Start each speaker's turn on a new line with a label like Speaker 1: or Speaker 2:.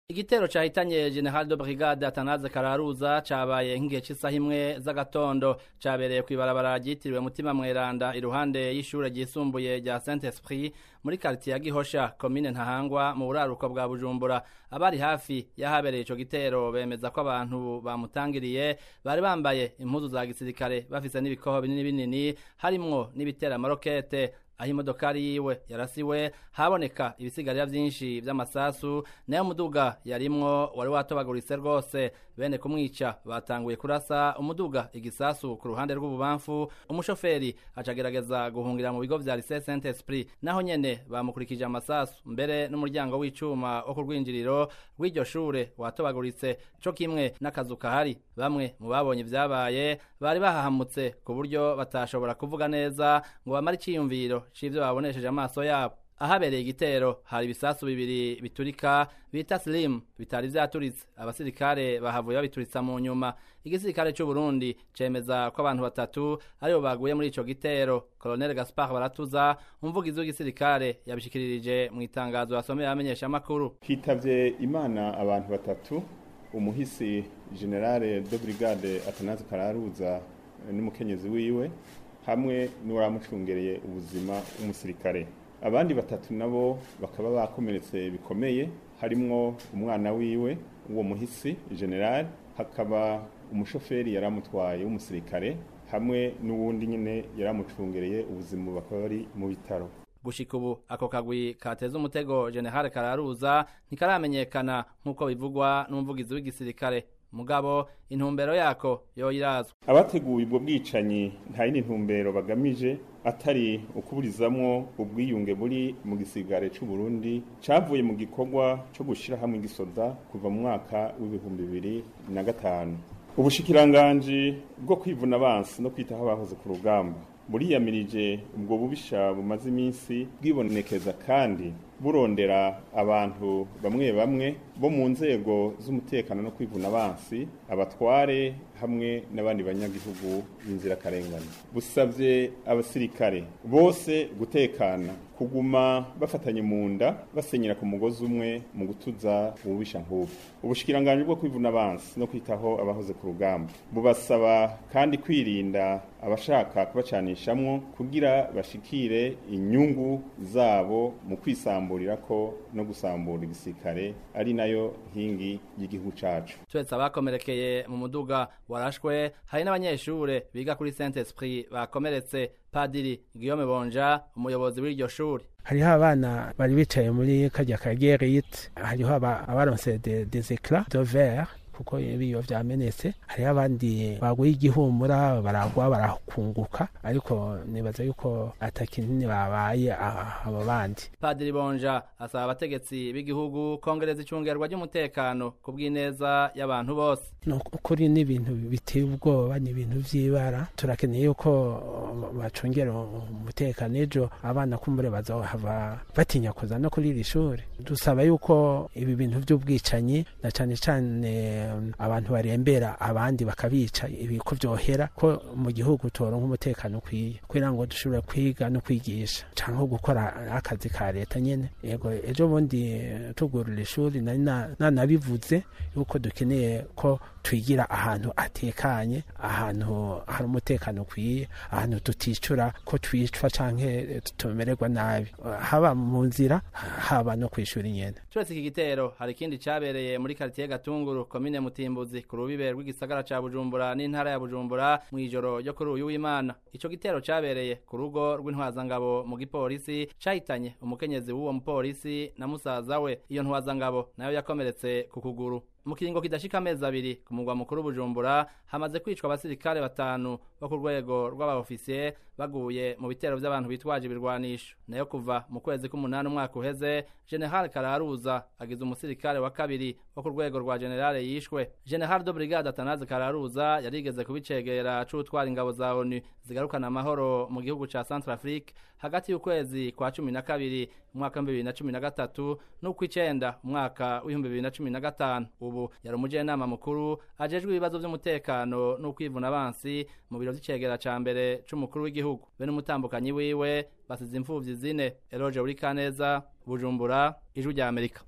Speaker 1: igitero cahitanye general de brigade atanaze kararuza cabaye nk'igihe c'isaha imwe z'agatondo cabereye kw'ibarabara ryitiriwe mutima mweranda iruhande y'ishure ryisumbuye rya saint esprit muri karitiye ya gihosha komine ntahangwa mu buraruko bwa bujumbura abari hafi y'ahabereye ico gitero bemeza ko abantu bamutangiriye bari bambaye impuzu za gisirikare bafise n'ibikoho binini binini harimwo n'ibitera amarokete aho imodokari yiwe yarasiwe haboneka ibisigarira vyinshi vy'amasasu nayo muduga yarimwo wari watobaguritse rwose bene kumwica batanguye kurasa umuduga igisasu ku ruhande rw'ububamfu umushoferi acagerageza guhungira mu bigo vya lycée saint esprit naho nyene bamukurikije amasasu mbere n'umuryango w'icuma wo ku rwinjiriro rw'iryo shure watobaguritse co kimwe n'akazu kahari bamwe mu babonye ivyabaye bari bahahamutse ku buryo batashobora kuvuga neza ngo bamare iciyumviro c'ivyo babonesheje amaso yabo ahabereye igitero hari ibisasu bibiri biturika bita slim bitari vyaturitse abasirikare bahavuye babituritsa mu nyuma igisirikare c'u Burundi cemeza ko abantu batatu aribo baguye muri ico gitero Colonel Gaspard Baratuza umuvugizi w'igisirikare yabishikiririje mu itangazo yasomeye abamenyesha makuru
Speaker 2: hitavye imana abantu batatu umuhisi generale de brigade Atanaze Kararuza n'umukenyezi wiwe hamwe n'uwaramucungereye ubuzima w'umusirikare abandi batatu nabo bakaba bakomeretse bikomeye harimwo umwana wiwe uwo muhisi general hakaba umushoferi yaramutwaye w'umusirikare hamwe n'uwundi nyine yaramucungereye ubuzima bakaba bari mu bitaro
Speaker 1: gushika ubu ako kagwi kateza umutego general kararuza ntikaramenyekana nk'uko bivugwa n'umuvugizi w'igisirikare mugabo intumbero yako yoyirazwa
Speaker 2: abateguye ubwo bwicanyi nta yindi ntumbero bagamije atari ukuburizamwo ubwiyunge buri mu gisigare c'u Burundi cavuye mu gikorwa co gushira hamwe igisoda kuva mu mwaka w'ibihumbi bibiri na gatanu ubushikiranganji bwo kwivuna abansi no kwitaho abahoze ku rugamba buriyamirije ubwo bubisha bumaze iminsi bwibonekeza kandi burondera abantu bamwe bamwe bo mu nzego z'umutekano no kwivuna abansi abatware hamwe n'abandi banyagihugu b'inzirakarengane busabye abasirikare bose gutekana kuguma bafatanye mu nda basenyera ku mugozi umwe mu gutuza ububisha nk'ubu ubushikiranganji bwo kwivuna abansi no kwitaho abahoze ku rugamba bubasaba kandi kwirinda abashaka kubacanishamwo kugira bashikire inyungu zabo mu kwisamburira ko no gusambura igisirikare ari nayo nkingi y'igihugu cacu
Speaker 1: turetse abakomerekeye mu muduga warashwe hari n'abanyeshure biga kuri saint esprit bakomeretse padiri guillaume bonja umuyobozi w'iryo shuri
Speaker 3: hariho abana bari bicaye muri kajya ka gerite hariho abaronse des eclats de verre kuko ibiyo vyamenetse hariho abandi baguye igihumura baragwa barakunguka ariko nibaza yuko atakinini babaye abo bandi
Speaker 1: padiri bonja asaba abategetsi b'igihugu kongereza icungerwa ry'umutekano ku bw'ineza y'abantu bose
Speaker 3: ukuri ni ibintu biteye ubwoba ni ibintu vy'ibara turakeneye yuko bacungera umutekano ejo abana kumbure bazohava batinya kuza no kuri iri shuri dusaba yuko ibi bintu vy'ubwicanyi na cane cane abantu barembera abandi bakabica ibiko vyohera ko mu gihugu toronka umutekano ukwiye kugira ngo dushobore kwiga no kwigisha canke gukora akazi ka leta nyene yego ejo bundi tugurura ishuri nari nanabivuze yuko dukeneye ko twigira ahantu atekanye ahantu hari umutekano ukwiye ahantu tuticura ko twicwa canke tumererwa nabi haba mu nzira haba no kwishura nyene
Speaker 1: turetse iki gitero hari ikindi cabereye muri karitiye gatunguru komine mutimbuzi ku rubibe rw'igisagara ca bujumbura n'intara ya bujumbura mw'ijoro ryo kuri uyu w'imana ico gitero cabereye ku rugo rw'intwazangabo mu gipolisi cahitanye umukenyezi w'uwo mupolisi na musaza we iyo ntwazangabo nayo yakomeretse ku kuguru mu kiringo kidashika amezi abiri ku mugwa mukuru bujumbura hamaze kwicwa abasirikare batanu bo ku rwego rw'abaofisiye baguye mu bitero vy'abantu bitwaje ibirwanisho nayo kuva mu kwezi k'umunani umwaka uheze general kararuza agize umusirikare wa kabiri wo ku rwego rwa generale yishwe general de brigade atanaze kararuza yarigeze kubicegera c'utwara ingabo za onu zigarukana amahoro mu gihugu ca centrafrique hagati y'ukwezi kwa cumi na kabiri umwaka w'ibihumbi bibiri na cumi na gatatu n'ukw'icenda umwaka w'ibihumbi bibiri na cumi na gatanu ubu yari umujenama mukuru ajejwe ibibazo vy'umutekano n'ukwivuna abansi mu biro vy'icegera ca mbere c'umukuru w'igihugu be n'umutambukanyi wiwe basize imfuvyi zine eroje uri kaneza bujumbura ijwi rya amerika